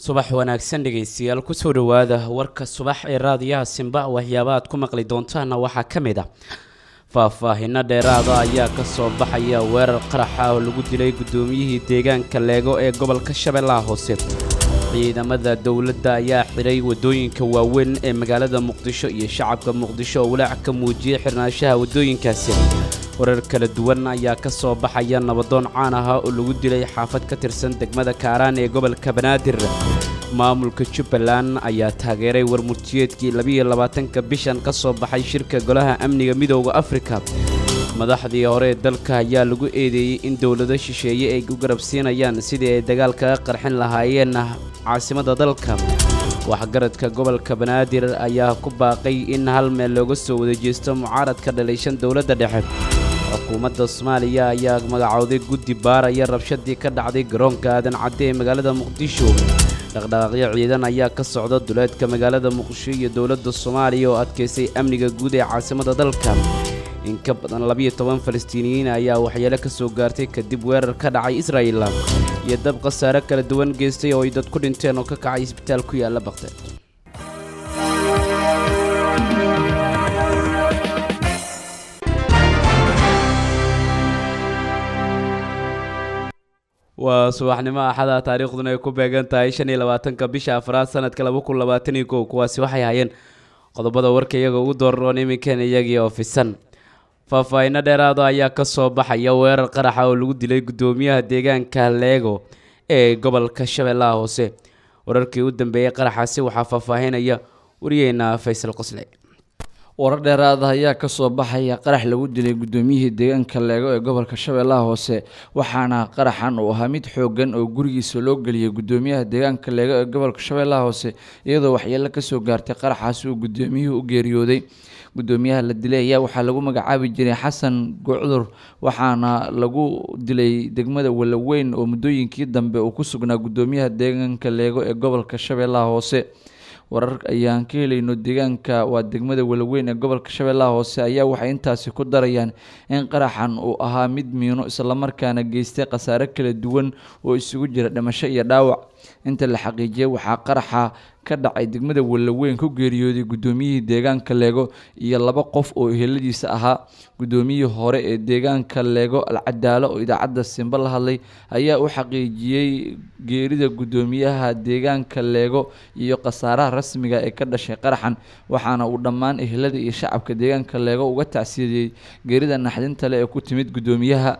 subax wanaagsan dhegaystayaal kusoo dhowaada warka subax ee raadiyaha simba waxyaaba aad ku maqli doontaana waxaa ka mid ah faahfaahino dheeraada ayaa ka soo baxaya weerar qaraxa oo lagu dilay guddoomiyihii deegaanka leego ee gobolka shabeellaha hoose ciidamada dowladda ayaa xidhay waddooyinka waaweyn ee magaalada muqdisho iyo shacabka muqdisho oo walaac ka muujiyay xirnaanshaha waddooyinkaasi warar kala duwan ayaa ka soo baxaya nabadoon caan ahaa oo lagu dilay xaafad ka tirsan degmada kaaraan ee gobolka banaadir maamulka jubbaland ayaa taageeray warmurtiyeedkii labiiyo labaatanka bishan ka soo baxay shirka golaha amniga midooda afrika madaxdii hore ee dalka ayaa lagu eedeeyey in dowlado shisheeye ay u garabsiinayaan sidii ay dagaal kaga qarxin lahaayeen caasimada dalka waxgaradka gobolka banaadir ayaa ku baaqay in hal meel looga soo wada jeesto mucaaradka dhalayshan dowladda dhexe xukuumadda soomaaliya ayaa magacowday guddi baaraya rabshadii ka dhacday garoonka aadan cadde ee magaalada muqdisho dhaqdhaqaaqyo ciidan ayaa ka socda duleedka magaalada muqdisho iyo dowladda soomaaliya oo adkaysay amniga guud ee caasimada dalka in ka badan labiyo toban falastiiniyiin ayaa waxyeelo ka soo gaartay kadib weerar ka dhacay israa'il iyo dab khasaare kala duwan geystay oo ay dad ku dhinteen oo ka kacay isbitaal ku yaalla bakteed waa subaxnimo axada taariikhduna ay ku beegan tahay shan iyo labaatanka bisha afraad sanadka laba kun labaatan iyo kow kuwaasi waxay hayeen qodobada warka iyaga ugu dooraroon iminkan iyagii oo fisan faahfaahino dheeraada ayaa ka soo baxaya weerar qaraxa oo lagu dilay guddoomiyaha deegaanka leego ee gobolka shabeellaha hoose wararkii u dambeeyey qaraxaasi waxaa faahfaahinaya wariyeena faysal qosle warar dheeraada ayaa kasoo baxaya qarax lagu dilay guddoomiyihii deegaanka leego ee gobolka shabeellaha hoose waxaana qaraxan uu ahaa mid xoogan oo gurigiisa loo geliyay guddoomiyaha deegaanka leego ee gobolka shabeellaha hoose iyadoo waxyeelo kasoo gaartay qaraxaasi uu guddoomiyuhu u geeriyooday guddoomiyaha la dilay ayaa waxaa lagu magacaabi jiray xasan gocdur waxaana lagu dilay degmada walaweyn oo muddooyinkii dambe uu ku sugnaa guddoomiyaha deegaanka leego ee gobolka shabeellaha hoose warar ayaan ka helayno deegaanka waa degmada walaweyn ee gobolka shabeellaha hoose ayaa waxay intaasi ku darayaan in qaraxan uu ahaa mid miino islamarkaana geystay khasaare kala duwan oo isugu jira dhimasho iyo dhaawac inta la xaqiijiyay waxaa qaraxa ka dhacay degmada walaweyn ku geeriyooday guddoomiyihii deegaanka leego iyo laba qof oo eheladiisa ahaa guddoomiyihii hore ee deegaanka leego alcadaalo oo idaacadda simba la hadlay ayaa u xaqiijiyey geerida guddoomiyaha deegaanka leego iyo khasaaraha rasmiga ee ka dhashay qaraxan waxaana uu dhammaan ehelada iyo shacabka deegaanka leego uga tacsiiyey geerida naxdinta le ee ku timid guddoomiyaha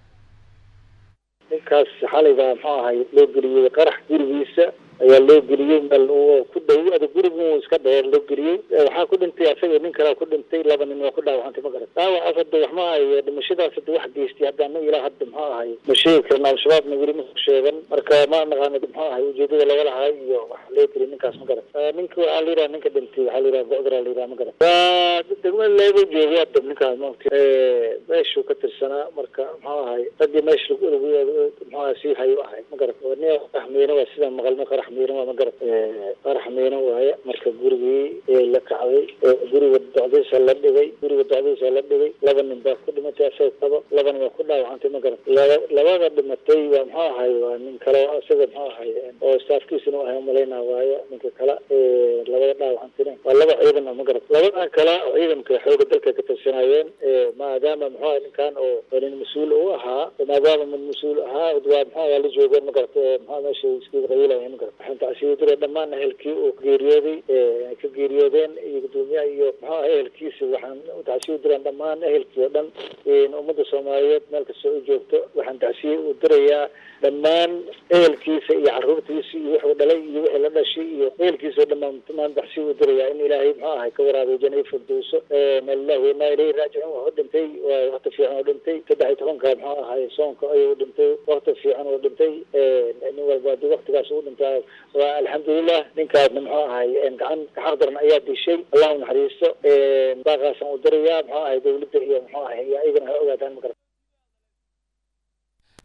ninkaas xalayba muxuu ahay loo geliyey qarax gurigiisa ayaa loo geliyey meel ku dhow ada gurigu iska dheer loo geliyey waxaa ku dhintay asaga nin kalea ku dhintay laba nin waa ku dhaawacantay ma garat dhaawacaas hadda wax ma ahay dhimashadaas hadda wax geystay haddaana ilaa hadda muxuu ahay ma sheegi karna al-shabaabna weli ma sheegan marka ma naqaana muxuu ahay ujeedada laga lahay iyo waxa loo geliyay ninkaas ma garat ninka waxaa la yidhaha ninka dhintay waxaa la yidhaha gocdara la yidhaha ma garat waa degmada leego joogay hadda ninkaas maogta meeshuu ka tirsanaa marka muxuu ahay raggii meesha muxuu ahay sii hayo ahay ma garat nia qaxmeyne waa sidaan maqalno qarax miina waa ma garat qarax miina waaye marka gurigii ayay la kacday guriga docdiisa la dhigay guriga docdiisa la dhigay laba nin baa ku dhimatay asaga qabo labana waa ku dhaawacantay ma garat labada dhimatay waa muxuu ahay waa nin kale isaga muxuu ahay oo staafkiisana ahay umalaynaa waayo ninka kale labada dhaawacantayna waa laba ciidan ma garat labada kale ciidanka xooga dalka ka tirsanayeen maadaama muxuu ahay ninkan oo nin mas-uul u ahaa maadaama mid mas-uul ahaa waa muxuu ahay la joogeen ma garat muxuu meesha iskaga qayilayan ma garat waxaan tacsiidira dhammaan ehelkii uu geeriyooday ka geeriyoodeen iyo gudoomiyaha iyo muxuu ahay ehelkiisa waxaan tacsiya u diraan dhammaan ehelkii oo dhan ummadda soomaaliyeed meel kastoo u joogto waxaan tacsiye u dirayaa dhammaan ehelkiisa iyo caruurtiisa iyo wuxuu dhalay iyo wixii la dhashay iyo ehelkiisa oo dhammaan dhammaan tacsiye u dirayaa in ilaahay muxuu ahay ka waraabiyo janay firdowso malilah weynaa ilayhi raajicuun wuxuu dhintay waa waqti fiican oo dhintay saddex iyo tobanka muxuu ahay soonka ayuu dhintay waqti fiican oo dhintay nin walba haddii waqtigaas uu dhintaa waa alxamdulilah ninkaasna muxuu ahay gacan gaxaq daran ayaa dishay allah u naxariisto baaqaasaan u dirayaa muxuu ahay dawladda iyo muxuu ahay iyo ayagana ha ogaadaan ma garat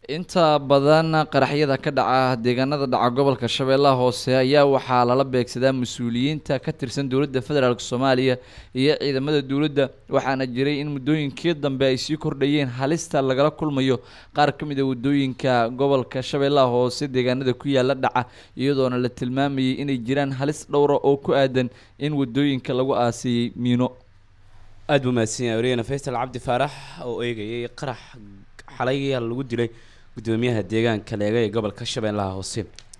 inta badan qaraxyada ka dhaca deegaanada dhaca gobolka shabeellaha hoose ayaa waxaa lala beegsadaa mas-uuliyiinta ka tirsan dowladda federaalk soomaaliya iyo ciidamada dowladda waxaana jiray in muddooyinkii dambe ay sii kordhayeen halista lagala kulmayo qaar ka mid a waddooyinka gobolka shabeellaha hoose deegaanada ku yaala dhaca iyadoona la tilmaamayay inay jiraan halis dhowra oo ku aadan in waddooyinka lagu aasiyey miino aada buu mahadsan yahay wariyana faysal cabdi faarax oo eegayay qarax xalay lagu dilay gudoomiyaha deegaanka leega ee gobolka shabeellaha hoose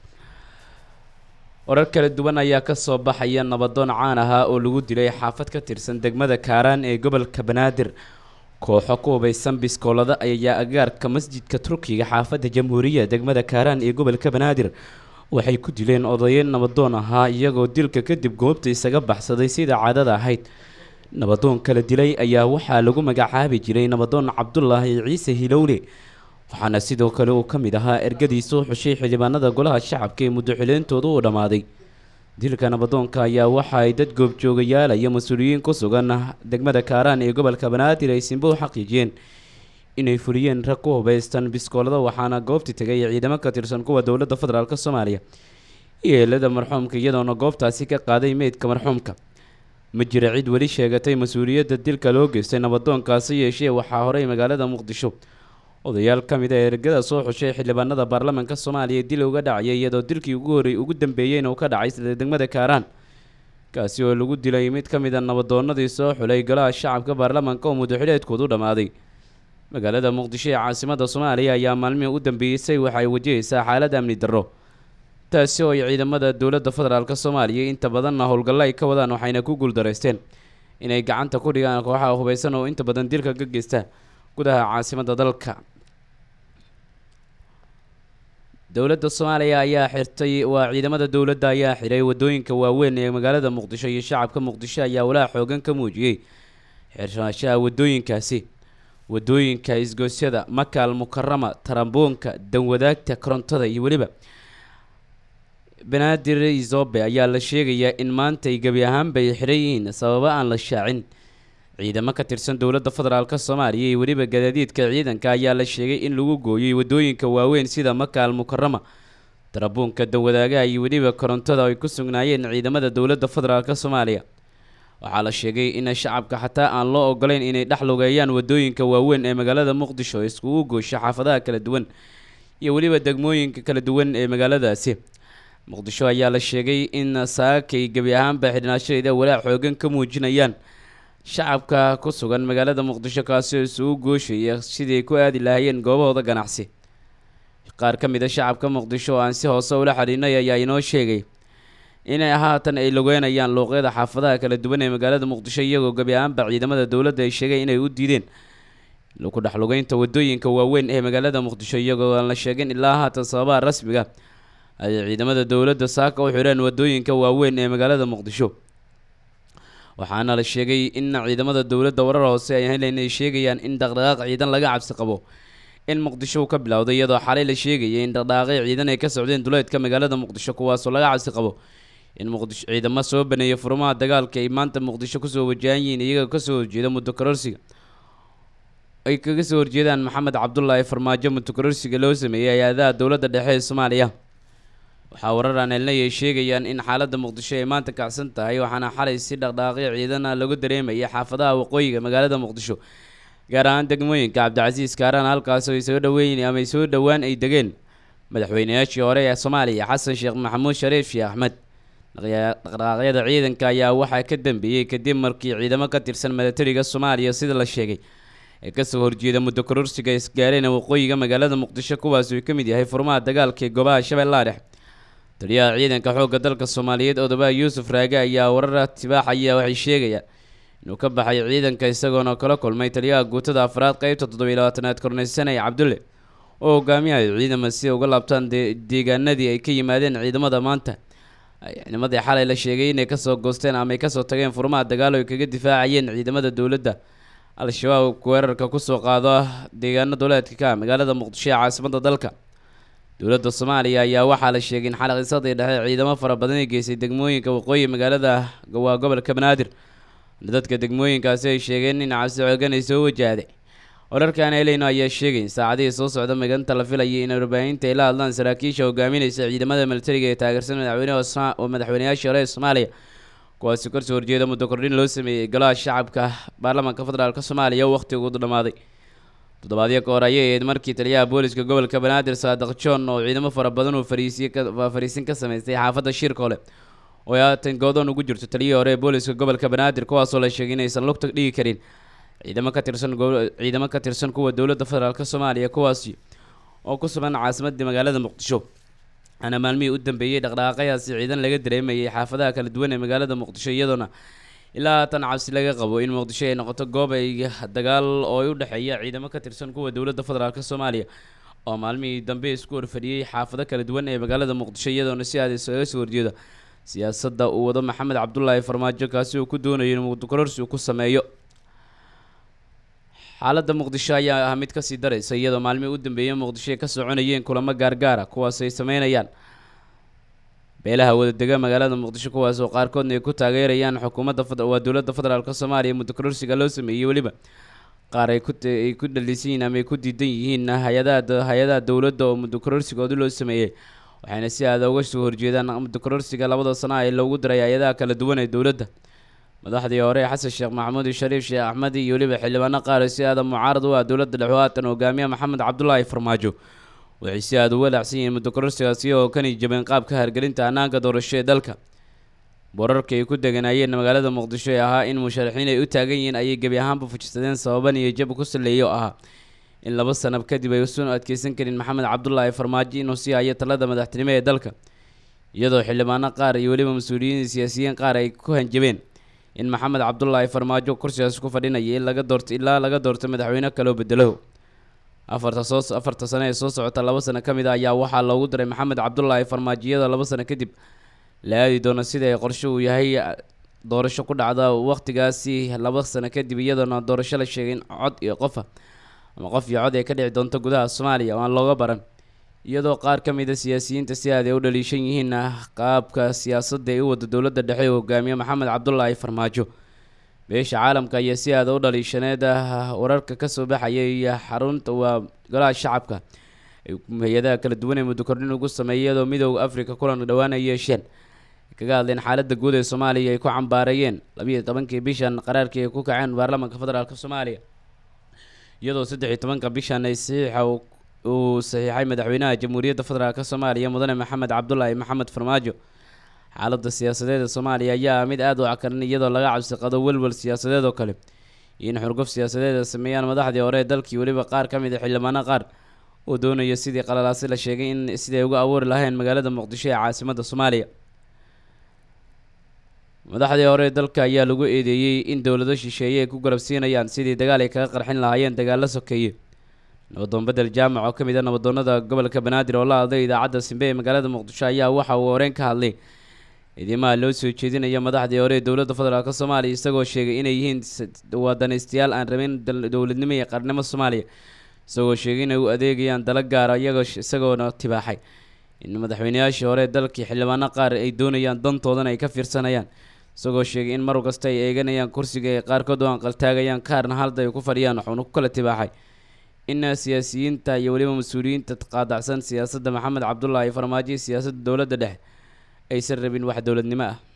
warar kala duwan ayaa kasoo baxaya nabadoon caan ahaa oo lagu dilay xaafad ka tirsan degmada kaaraan ee gobolka banaadir kooxo ku hubaysan biskoolada ayaa agaarka masjidka turkiga xaafadda jamhuuriya degmada kaaraan ee gobolka banaadir waxay ku dileen odayeyn nabadoon ahaa iyagoo dilka kadib goobta isaga baxsaday sida caadada ahayd nabadoon kala dilay ayaa waxaa lagu magacaabi jiray nabadoon cabdulaahi ciise hilowle waxaana sidoo kale uu ka mid ahaa ergadii soo xushay xildhibaanada golaha shacabka ee muddo xileyntooda u dhammaaday dilka nabadoonka ayaa waxa ay dad goobjoogayaal iyo mas-uuliyiin ku sugan degmada kaaraan ee gobolka banaadir ay simbo u xaqiijiyeen inay fuliyeen rag ku hubaystan biskoolada waxaana goobti tegay ciidamo ka tirsan kuwa dowladda federaalk soomaaliya iyo eelada marxuumka iyadoona goobtaasi ka qaaday meydka marxuumka ma jira cid weli sheegatay mas-uuliyadda dilka loo geystay nabadoonkaasi yeeshee waxaa horey magaalada muqdisho odayaal ka mid a ergada soo xushay xildhibaanada baarlamaanka soomaaliya dil uga dhacayay iyadoo dilkii ugu horey ugu dambeeyeyna uu ka dhacay sida degmada kaaraan kaasi oo lagu dilay mid ka mid a nabadoonadii soo xulay golaha shacabka baarlamaanka oo muddoxileedkoodu dhammaaday magaalada muqdisho ee caasimada soomaaliya ayaa maalmihii u dambeeysay waxay wajahaysaa xaalad amni darro taasi oo ay ciidamada dowladda federaalk soomaaliya inta badanna howlgallo ay ka wadaan waxayna ku guuldareysteen inay gacanta ku dhigaan kooxaha hubaysan oo inta badan dilka ka geysta gudaha caasimada dalka dowladda soomaaliya ayaa xirtay waa ciidamada dowladda ayaa xiray wadooyinka waaweyn ee magaalada muqdisho iyo shacabka muqdisho ayaa walaa xoogan ka muujiyey xirnaashaha wadooyinkaasi wadooyinka isgoosyada makaal mukarama taramboonka danwadaagta korontada iyo weliba banaadir izobe ayaa la sheegayaa in maanta ay gebi ahaanba ay xiran yihiin sababo aan la shaacin ciidamo ka tirsan dowladda federaalk soomaaliya iyo weliba gadaadiidka ciidanka ayaa la sheegay in lagu gooyey wadooyinka waaweyn sida makaal mukarama tarabuunka danwadaagaha iyo weliba korontada ay ku sugnaayeen ciidamada dowladda federaalk soomaaliya waxaa la sheegay in shacabka xataa aan loo ogoleyn inay dhex lugeeyaan wadooyinka waaweyn ee magaalada muqdisho iskugu goosho xaafadaha kala duwan iyo weliba degmooyinka kala duwan ee magaaladaasi muqdisho ayaa la sheegay in saakay gebi ahaanba xidhnaashadeeda walaac xoogan ka muujinayaan shacabka ku sugan magaalada muqdisho kaasi oo isugu gooshaya sidii ku aadi lahaayeen goobahooda ganacsi qaar ka mid a shacabka muqdisho oo aan si hoose ula xidhiinay ayaa inoo sheegay inay haatan ay lugeynayaan luuqyada xaafadaha kala duwan ee magaalada muqdisho iyagoo gebi ahaanba ciidamada dowladda ay sheegay inay u diideen ku dhex lugeynta wadooyinka waaweyn ee magaalada muqdisho iyagoo aan la sheegin ilaa haatan sababaha rasmiga ay ciidamada dowladda saaka u xidheen wadooyinka waaweyn ee magaalada muqdisho waxaana la sheegay in ciidamada dowladda warar hoose ay helen ay sheegayaan in dhaqdhaqaaq ciidan laga cabsi qabo in muqdisho uu ka bilowday iyadoo xalay la sheegayay in dhaqdhaqaaqyo ciidan ay ka socdeen duleedka magaalada muqdisho kuwaasoo laga cabsi qabo in muqdisho ciidamo soo baneeya furmaha dagaalka ay maanta muqdisho kusoo wajahan yihiin iyagoo kasoo horjeeda muddo kororsiga ay kaga soo horjeedaan maxamed cabdulaahi farmaajo muddo kororsiga loo sameeyey hay-adaha dowladda dhexe ee soomaaliya waxaa warar aan helnay ay sheegayaan in xaaladda muqdisho ay maanta kacsan tahay waxaana xalay si dhaqdhaaqyo ciidana lagu dareemayay xaafadaha waqooyiga magaalada muqdisho gaar ahaan degmooyinka cabdicasiis kaaraan halkaas oo ay soo dhaweyn ama ay soo dhowaan ay degeen madaxweynayaashii hore ee soomaaliya xasan sheekh maxamuud shariif sheekh axmed dhaqdhaqaaqyada ciidanka ayaa waxaa ka dambeeyey kadib markii ciidamo ka tirsan milatariga soomaaliya sida la sheegay ee kasoo horjeeda muddo kororsiga isgaareen waqooyiga magaalada muqdisho kuwaas uu ka mid yahay furmaha dagaalka ee goobaha shabeellaha dhexe taliyaha ciidanka xoogga dalka soomaaliyeed odobaha yuusuf raage ayaa warar tibaaxaya waxay sheegayaan inuu ka baxay ciidanka isagoona kala kulmay taliyaha guutada afraad qeybta toddobiyi labaatanaad korneysanay cabdulle oo hogaamiyahay ciidama si uga laabtaan deegaanadii ay ka yimaadeen ciidamada maanta ciidamadii xalay la sheegay inay kasoo goosteen ama ay kasoo tageen furmaha dagaalo ay kaga difaacayeen ciidamada dowladda al-shabaab weerarka kusoo qaado deegaano duleedka ka magaalada muqdisho ee caasimada dalka dowladda soomaaliya ayaa waxaa la sheegay in xalqisadii dhexe ciidamo fara badan ay geysay degmooyinka waqooyi magaalada waa gobolka banaadir dadka degmooyinkaasi ay sheegeen in cabsi xoogan ay soo wajahday wararkan helayno ayaa sheegay in saacadihii soo socda maganta la filayay in warbaahinta ay la hadlaan saraakiisha hogaaminaysa ciidamada militariga ee taageersan madaxweyneha oo madaxweyneyaashii hore ee soomaaliya kuwaasi kasoo horjeeda muddo kordhin loo sameeyey golaha shacabka baarlamaanka federaalk soomaaliya wakhtigu dhamaaday toddobaadyo ka hor ayay ahayd markii taliyaha booliska gobolka banaadir saadiq john oo ciidamo fara badan uu fariisiye fariisin ka sameystay xaafadda shiirkoole oo ay haatan goodoon ugu jirto taliyihii hore ee booliska gobolka banaadir kuwaasoo la sheegay inaysan lugta dhigi karin ciidamo ka tirsan ciidamo ka tirsan kuwa dowladda federaalk soomaaliya kuwaasi oo ku sugan caasimadii magaalada muqdisho ana maalmihii u dambeeyey dhaqdhaqaaqayaasi ciidan laga dareemayay xaafadaha kala duwan ee magaalada muqdisho iyadoona ilaa haatan cabsi laga qabo in muqdisho ay noqoto goob ay dagaal oo ay u dhexeeya ciidamo ka tirsan kuwa dowladda federaalk soomaaliya oo maalmihii dambe isku horfadhiyey xaafado kala duwan ee magaalada muqdisho iyadoona si aad isaga soo horjeeda siyaasadda uu wado maxamed cabdulaahi farmaajo kaasi uu ku doonayo in muqdikororsi uu ku sameeyo xaaladda muqdisho ayaa ah mid kasii daraysa iyadoo maalmihii u dambeeyay muqdisho ay ka soconayeen kulamo gaargaara kuwaas ay sameynayaan beelaha wadadega magaalada muqdisho kuwaas oo qaarkoodna ay ku taageerayaan xukuumadda waa dowladda federaalk soomaaliya muddo kororsiga loo sameeyey weliba qaar ay kuay ku dhalisan yihiin ama ay ku diidan yihiin hay-adaha hay-adaha dowladda oo muddo kororsigooda loo sameeyey waxayna si aada uga soo horjeedaan muddo kororsiga labada sano ee loogu daray hay-adaha kala duwan ee dowladda madaxdii hore xasan sheekh maxamuud shariif sheekh axmed iyo weliba xildhibaano qaar si aada mucaarad u ah dowladda dhexe haatan hogaamiya maxamed cabdulaahi farmaajo waxay si aada uga dhacsan yihiin muddo kororsigaasi oo kani jabeen qaabka hargelinta hanaanka doorasho ee dalka borarka ay ku deganaayeen magaalada muqdisho ee ahaa in musharaxiin ay u taagan yihiin ayay gebi ahaanba fujisadeen sababan iyo jab ku saleeya oo ahaa in laba sanab kadib ay usan adkeysan karin maxamed cabdulaahi farmaajo inuu sii hayo talada madaxtinimo ee dalka iyadoo xildhibaano qaar iyo weliba mas-uuliyiin siyaasiyiin qaar ay ku hanjabeen in maxamed cabdulaahi farmaajo kursigaas ku fadhinaya in laga doorto ilaa laga doorto madaxweyne kaloo bedelo afarta soo afarta sano ee soo socota laba sano ka mid a ayaa waxaa loogu daray maxamed cabdulaahi farmaajo iyadoo laba sano kadib la aadi doono sida ay qorsho uu yahay doorasho ku dhacda waqtigaasi laba sano kadib iyadoona doorasho la sheegay in cod iyo qofa ama qof iyo cod ay ka dhici doonto gudaha soomaaliya oo aan looga baran iyadoo qaar ka mid a siyaasiyiinta si aad ay u dhaliishan yihiin qaabka siyaasadda ee u wada dowladda dhexe oo hogaamiye maxamed cabdulaahi farmaajo beesha caalamka ayaa si aada u dhaliishaneed wararka kasoo baxayay xarunta waa golaha shacabka ay hay-adaha kala duwan ee muddo kordhin ugu sameeyay iyadoo midooda africa kulan dhowaan ay yeesheen ay kaga hadleen xaaladda guud ee soomaaliya ay ku cambaareeyeen labiiyo tobankii bishan qaraarkii ay ku kaceen baarlamaanka federaalk soomaaliya iyadoo saddex iyo tobanka bishan ay saxiixa uu saxiixay madaxweynaha jamhuuriyadda federaalk soomaaliya mudane maxamed cabdulaahi maxamed farmaajo xaaladda siyaasadeed ee soomaaliya ayaa mid aada u cakarin iyadoo laga cabsi qado welwel siyaasadeed oo kale iyo in xurguf siyaasadeed ay sameeyaan madaxdii hore ee dalkii weliba qaar ka mid a xildhibaano qaar uu doonayo sidii qalalaasi la sheegay in siday uga abuuri lahayn magaalada muqdisho ee caasimadda soomaaliya madaxdii hore ee dalka ayaa lagu eedeeyey in dowlado shisheeye ay ku garabsiinayaan sidii dagaal ay kaga qarxin lahaayeen dagaalo sokeeye nabadoon bedel jaamac oo ka mid a nabadoonada gobolka banaadir oo la hadlay idaacadda simbe ee magaalada muqdisho ayaa waxa uu horeen ka hadlay ciidamaha loo soo jeedinaya madaxdii hore ee dowladda federaalk soomaaliya isagoo sheegay inay yihiin wadanaystayaal aan rabin dowladnimo iyo qarnimo soomaaliya isagoo sheegay inay u adeegayaan dala gaara iyagoo isagoona tibaaxay in madaxweyneyaashii hore ee dalkii xildhibaano qaar ay doonayaan dantoodana ay ka fiirsanayaan isagoo sheegay in mar kasta ay eeganayaan kursiga ay qaarkood u anqaltaagayaan kaarna halda ay ku fadhiyaan wuxuuna ku kala tibaaxay in siyaasiyiinta iyo weliba mas-uuliyiinta qaadacsan siyaasadda maxamed cabdulaahi farmaajo iyo siyaasadda dowladda dhexe aysan rabin wax dowladnimo ah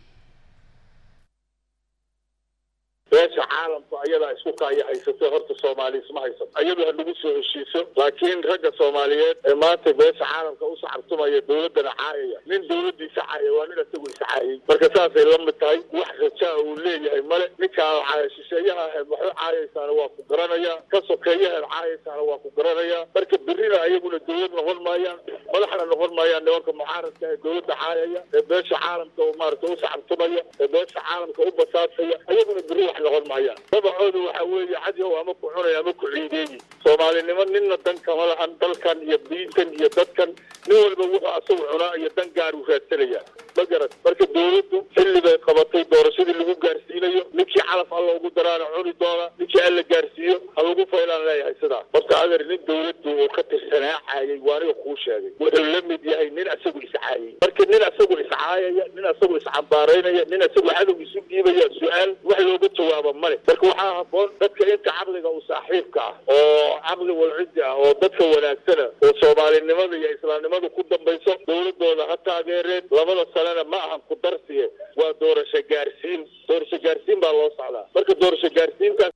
beesha caalamku ayadaa isku kaaya haysato horta soomaali isma haysato ayadu ha nagu soo heshiiso laakiin ragga soomaaliyeed ee maanta beesha caalamka u sacabtumaya dowladdana caayaya nin dowladdiisa caaya waa nin isagu iscaayay marka saasay la mid tahay wax rajaa uu leeyahay male ninkaa caaya shisheeyaha ahayd waxu caayaysaana waa ku garanaya ka sokeeyahaed caayaysaana waa ku garanaya marka berrina ayaguna dowlad noqon maayaan madaxna noqon maayaan nimanka mucaaradka ee dowladda caayaya ee beesha caalamka maarata u sacabtumaya ee beesha caalamka u basaasaya ayaguna berri wax noqon maayaan dabacooda waxa weeye cadyow ama ku cunay ama ku ciideeyi soomaalinimo ninna dan kama lahan dalkan iyo diintan iyo dadkan nin walba wuxuu asagu cunaa iyo dan gaar u raadsanaya ma garat marka dowladdu xilli bay qabatay doorashadii lagu gaarsiinayo ninkii calaf alla ugu daraana cuni doona ninkii alla gaarsiiyo ha lagu faylaan leeyahay sidaa horta adeer nin dowladdu uu ka tirsanaa caayay waa aniga kuu sheegay wuxuu la mid yahay nin asagu iscaayay marka nin asagu iscaayaya nin asagu iscambaaraynaya dhimanaya nin isagoo cadow isu dhiibaya su-aal wax looga jawaabo male marka waxaa haboon dadka inta caqliga u saaxiibka ah oo caqli walcidi ah oo dadka wanaagsana oo soomaalinimada iyo islaamnimada ku dambayso dowladooda ha taageereen labada sanena ma ahan ku darsiye waa doorasho gaarsiin doorasho gaarsiin baa loo socdaa marka doorasho gaarsiintaas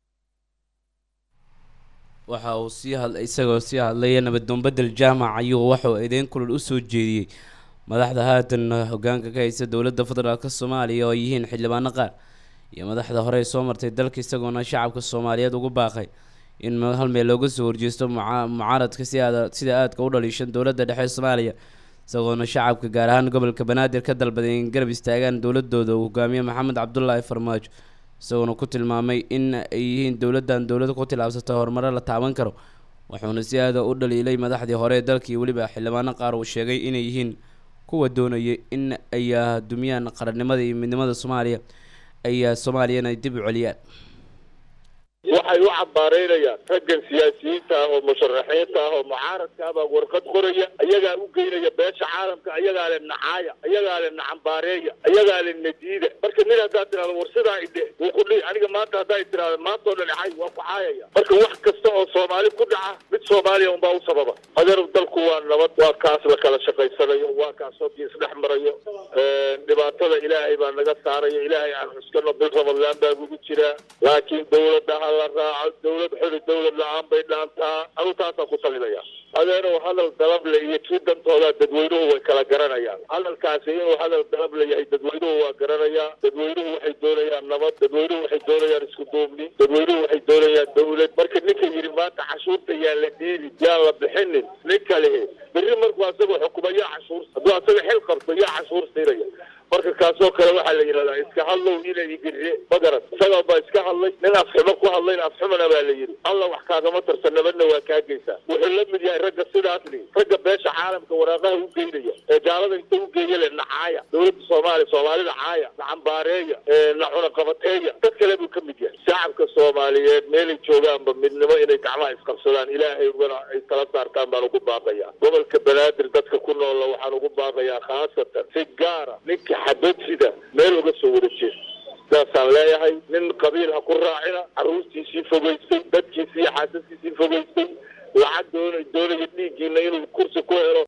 waxa uu sii had isagoo sii hadlaya nabaddoon bedel jaamac ayuu waxauu eedeyn kulul usoo jeediyey madaxda haatan hogaanka ka haysa dowladda federaalk soomaaliya oo ay yihiin xildhibaano qaar iyo madaxda hore soo martay dalka isagoona shacabka soomaaliyeed ugu baaqay in hal meel looga soo horjeesto muca- mucaaradka si aad sida aadka u dhaliishan dowladda dhexe soomaaliya isagoona shacabka gaar ahaan gobolka banaadir ka dalbaday in garab istaagaan dowladooda uu hogaamiye maxamed cabdulaahi farmaajo isagoona ku tilmaamay in ay yihiin dowladdan dowlad ku tilaabsata horumaro la taaban karo wuxuuna si aada u dhaliilay madaxdii hore ee dalka iyo weliba xildhibaano qaar uu sheegay inay yihiin kuwa doonayay in ay ah, dumiyaan qarannimada iyo midnimada soomaaliya ay ah, soomaaliyana ay dib u celiyaan waxay u cabaareynayaan raggan siyaasiyiinta ah oo musharaxiinta ah oo mucaaradka ah baa warqad qoraya ayagaa u geynaya beesha caalamka ayagaa le nacaaya ayagaa le nacambaareeya ayagaa le nadiida marka nin haddaad tirahdo war sidaa idhe wuu ku dhihi aniga maanta haddaa tirahdo maanta oo dhan cay waa ku caayaya marka wax kasta oo soomaali ku dhaca mid soomaaliya unbaa u sababa adeer dalku waa nabad waa kaas la kala shaqaysanayo waa kaas hogii isdhex marayo dhibaatada ilaahay baa naga saarayo ilaahay aan xuskano bil ramadaan baa gugu jiraa laakiin dowladda ha la raaco dowlad xuli dowlad la-aan bay dhaantaa anu taasaan ku talinaya adeerow hadal dalable iyo kii dantooda dadweynuhu way kala garanayaan hadalkaasi inuu hadal dalable yahay dadweynuhu waa garanayaa dadweynuhu waxay doonayaan nabad dadweynuhu waxay doonayaan isku duubni dadweynuhu waxay doonayaan dowlad marka ninka yidhi maanta cashuurta yaan la dhiibi yaan la bixinin nin kale berri markuu asagoo xukuma yaa cashuur hadduu asaga xil qabto yaa cashuur siinaya marka kaasoo kale waxaa la yidhahdaa iska hadlow inay igirre magaran isagaa baa iska hadlay nin afxumo ku hadlayn afxumana baa la yidhi alla wax kaagama tarsan nabadna waa kaa geysaa wuxuu la mid yahay ragga sidaas li ragga beesha caalamka waraaqaha u geynaya ee gaalada inta u geeya le nacaaya dowladda soomaaliya soomaalida caaya nacambaareeya nacuna qabateeya dad kale buu ka mid yahay shacabka soomaaliyeed meelay joogaanba midnimo inay gacmaha isqabsadaan ilaahay ugana ay tala saartaan baan ugu baaqayaa gobolka banaadir dadka ku noolla waxaan ugu baaqayaa khaasatan si gaara ninka xabadfida meel uga soo wada jeeda saasaan leeyahay nin qabiil ha ku raacina carruurtiisii fogaystay dadkiisii iyo xaasaskiisii fogaystay lacag doona doonaya dhiiggiina inuu kursi ku helo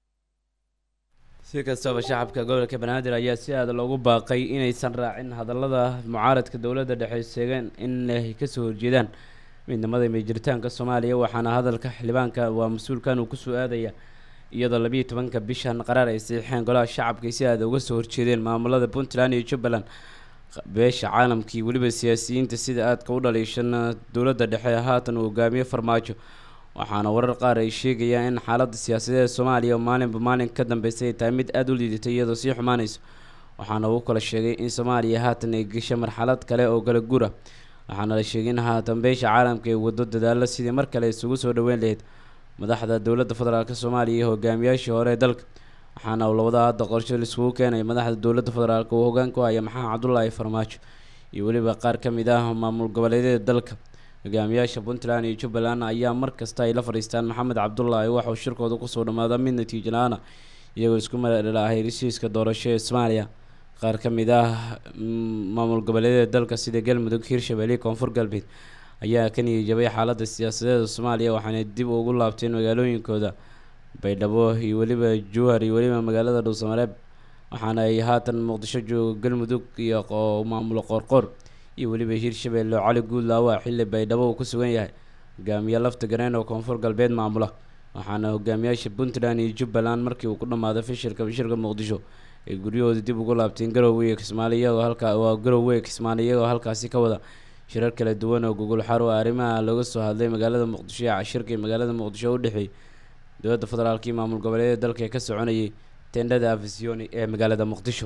si kastaba shacabka gobolka banaadir ayaa si aada loogu baaqay inaysan raacin hadallada mucaaradka dowladda dhexe sheegeen in ay kasoo horjeedaan midnimada meejiritaanka soomaaliya waxaana hadalka xildhibaanka waa mas-uulkan uu kusoo aadaya iyadoo labiiyo tobanka bishan qaraar ay saxiixeen golaha shacabka si aada uga soo horjeedeen maamulada puntland iyo jubbaland beesha caalamkii weliba siyaasiyiinta sida aadka u dhaliishan dowladda dhexe haatan uu hogaamiye farmaajo waxaana warar qaar ay sheegayaan in xaaladda siyaasadeed soomaaliya maalinba maalin ka dambeysay ay tahay mid aada u liidatay iyadoo sii xumaanayso waxaana uu kala sheegay in soomaaliya haatan ay gashay marxalad kale oo kala guur ah waxaana la sheegay in haatan beesha caalamka ay wado dadaalo sidii mar kale isugu soo dhaweyn lahayd madaxda dowladda federaalk soomaaliya iyo hogaamiyaashii hore ee dalka waxaana uu labada hadda qorshe laiskugu keenay madaxda dowladda federaalk uu hogaan ku haya maxamed cabdulaahi farmaajo iyo weliba qaar ka mid ah maamul goboleedyada dalka hogaamiyaasha puntland iyo jubbaland ayaa mar kasta ay la fadhiistaan maxamed cabdulaahi waxauu shirkooda kusoo dhammaada mid natiijo la-aan ah iyagoo isku madhadhalaahay heshiiska doorasho ee soomaaliya qaar ka mid ah maamul goboleedyada dalka sida galmudug hirshabelle koonfur galbeed ayaa ka niyijabay xaaladda siyaasadeeda soomaaliya waxaana dib ugu laabteen magaalooyinkooda baydhabo iyo weliba jowhar iyo weliba magaalada dhuusamareeb waxaana ay haatan muqdisho joogo galmudug iyo maamulo qoorqoor iyo weliba hirshabelle cali guudlaawa xilli baydhabo uu ku sugan yahay hogaamiye lafta gareen oo koonfur galbeed maamula waxaana hogaamiyaasha puntland iyo jubbaland markii uu ku dhammaaday fashilka bashirka muqdisho ay guryahooda dib ugu laabteen garowe iyo kismaale iyagoo halkaa waa garowe kismaale iyagoo halkaasi ka wada shirar kala duwan oo gogol xaro arrimaha looga soo hadlay magaalada muqdisho ee cashirka iyo magaalada muqdisho u dhexeeyay dowladda federaalka iyo maamul goboleedyada dalka ee ka soconayay tendhada afisioni ee magaalada muqdisho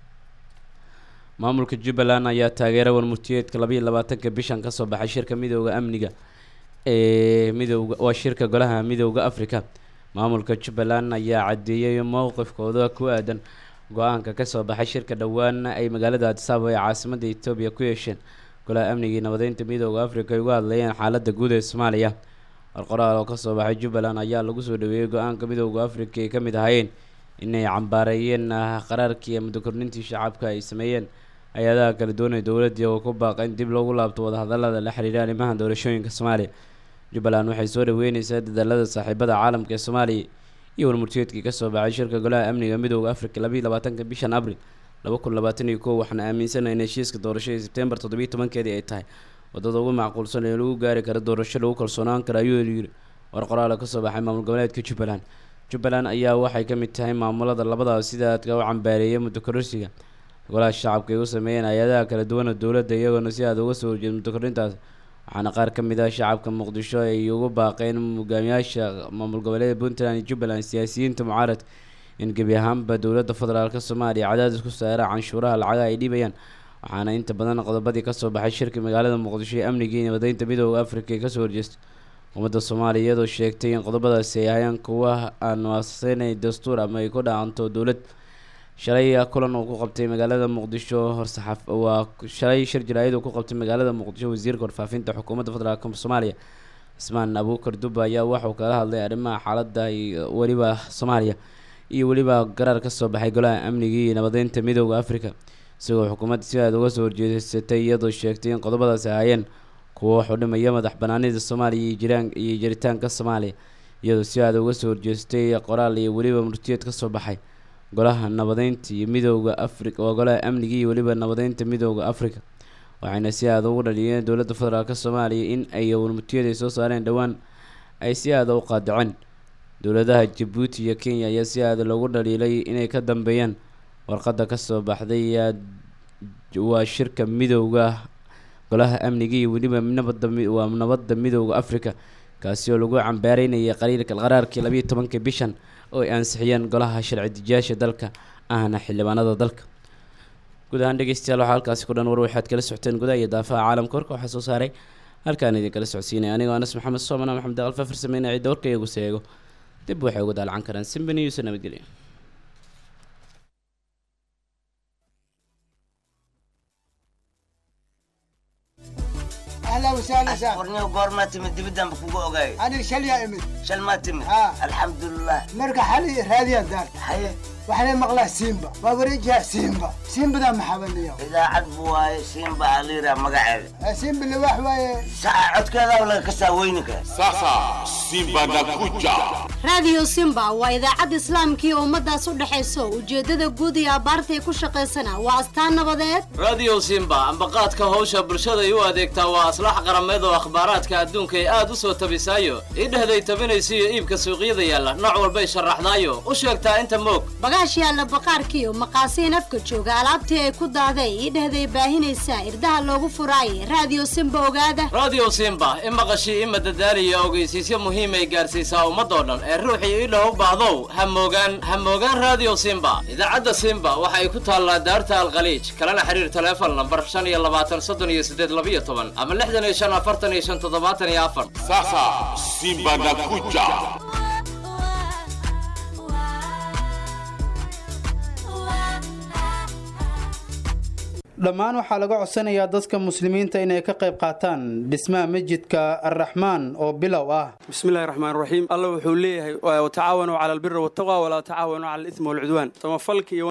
maamulka jubbaland ayaa taageera warmurtiyeedka labayo labaatanka bishan kasoo baxay shirka midooda amniga ee midooda waa shirka golaha midooda africa maamulka jubbaland ayaa caddeeyay mowqifkooda ku aadan go-aanka kasoo baxay shirka dhowaan ay magaalada adisababa ee caasimadda etoobiya ku yeesheen golaha amniga iyo nabadeynta midooda africa ay uga hadlayeen xaaladda guud ee soomaaliya warqoraal oo kasoo baxay jubbaland ayaa lagu soo dhaweeyey go-aanka midooda africa ay ka mid ahaayeen inay cambaareeyeen qaraarkii muddo kordhintii shacabka ay sameeyeen hay-adaha kala duwan ee dowladii oo ku baaqa in dib loogu laabto wadahadalada la xiriira arrimaha doorashooyinka soomaaliya jubbaland waxay soo dhaweyneysaa dadaalada saaxiibada caalamka ee soomaaliya iyo warmurtiyeedkii kasoo baxay shirka golaha amniga midooda africa labayo labaatanka bishan abril laba kun labaatan iyo kow waxaana aaminsanahay in heshiiska doorashadii sebtembar toddobiyo tobankeedii ay tahay wadada ugu macquulsan ee lagu gaari karo doorasho lagu kalsoonaan karo ayuu yiri war qoraala kasoo baxay maamul goboleedka jubbaland jubbaland ayaa waxay ka mid tahay maamulada labadaas sida aadka u cambaareeyay muddo kororsiga golaha shacabka ay u sameeyeen hay-adaha kala duwan oo dowladda iyagoona si aada uga soo horjeeda muddo kordhintaas waxaana qaar ka mid ah shacabka muqdisho ay ugu baaqeen hogaamiyaasha maamul goboleeda puntland iyo jubbaland siyaasiyiinta mucaaradka in gebi ahaanba dowladda federaalk soomaaliya cadaadis ku saara canshuuraha lacagaha ay dhibayaan waxaana inta badan qodobadii kasoo baxay shirka magaalada muqdisho ee amnigii iyo nabadeynta midooda africa ee kasoo horjeestay ummadda soomaaliya iyadoo sheegtay in qodobadaasi ay ahayaan kuwa aan waasaynay dastuur ama ay ku dhacanto dowlad shalay kulan uu ku qabtay magaalada muqdisho horsaxaaf waa shalay shir jaraayad uu ku qabtay magaalada muqdisho wasiirka warfaafinta xukuumadda federaalk soomaaliya cismaan abuukar dubba ayaa waxauu kala hadlay arrimaha xaaladda iyo weliba soomaaliya iyo weliba garaar kasoo baxay golaha amnigii iyo nabadeynta midooda africa isagoo xukuumadda si aada uga soo horjeesatay iyadoo sheegtay in qodobadaasi ahaayeen kuwa wax u dhimaya madax banaanida soomaaliya iyo jiraan iyo jiritaanka soomaaliya iyadoo si aada uga soo horjeestay qoraal iyo weliba murtiyeed kasoo baxay golaha nabadeynta iyo midooda africa waa golaha amniga iyo weliba nabadeynta midooda africa waxayna si aada ugu dhaliyeen dowladda federaalk soomaaliya in ay warmurtiyada ay soo saareen dhowaan ay si aada u qaadaceen dowladaha jabuuti iyo kenya ayaa si aada loogu dhaliilay inay ka dambeeyaan warqadda kasoo baxday waa shirka midooda golaha amniga iyo weliba nabada waa nabadda midooda africa kaasi oo lagu cambaareynayay qaliilka qaraarkii labayo tobanka bishan oo ay ansixiyeen golaha sharci dejiyaasha dalka ahna xildhibaanada dalka guud ahaan dhegeystayaal waxaa halkaasi ku dhan war waxaad kala socoteen gudaha iyo daafaha caalamka warka waxaa soo saaray halkaan idin kala socodsiinaya anigoo anas maxamed soomana maxamed aqal fafar sameynaya cidda warka iyagu seego dib waxay uga daalcan karaan simbani yuusa nabadgelya اهلا وسهلا سهلا ورني goormaa timid dibidaan ba kugu ogaay انا شليا امد shal maa timid ها. alxamdulilah مرقى حالي راديا دار haye وحنا مقلا سيمبا وابريجها سيمبا سيمبا ذا محبني idaacad bu waaye siinba aliira magaceeda سيمبا اللي واحد واي saca codkeeda laga kasaa weyninka Sasa Simba nakuja. raadiyo simba waa idaacad islaamkii ummadaas u dhexayso ujeeddada guud iyo abbaartay ku shaqaysana waa astaan nabadeed radio simba ambaqaadka hawsha bulshaday u adeegtaa waa aslax qarameed oo akhbaaraadka adduunka ay aad u soo tabisaayo idhehday tabinaysiyo iibka suuqyada yaalla nooc walbay sharaxdaayo u sheegtaa inta moog bagaash yaalla baqaarkiiyo maqaasiin afka jooga alaabtii ay ku daaday idhehday baahinaysaa irdaha loogu furaayay raadiyo simba ogaada radio simba i maqashii i madadaaliyo ogeysiisyo muhiimay gaarsiisaa ummadoo dhan ee ruuxii idhaw u baahdow ha moogaan ha moogaan radio simba idaacadda simba waxa ay ku taallaa daarta alkhaliij kalena xiriir taleefon lambar shan iyo labaatan soddon iyo siddeed labiyo toban ama lixdan iyo shan afartan iyo shan toddobaatan iyo afar Sasa Simba nakuja. dhammaan waxaa laga codsanayaa dadka muslimiinta inay ka qayb qaataan dhismaha masjidka arraxmaan oo bilow ah bismillahi raxmaan raxiim alla wuxuu leeyahay watacaawanuu cala albiri waltaqwa walaa tacaawanuu cala alismi walcudwaan samafalka iyo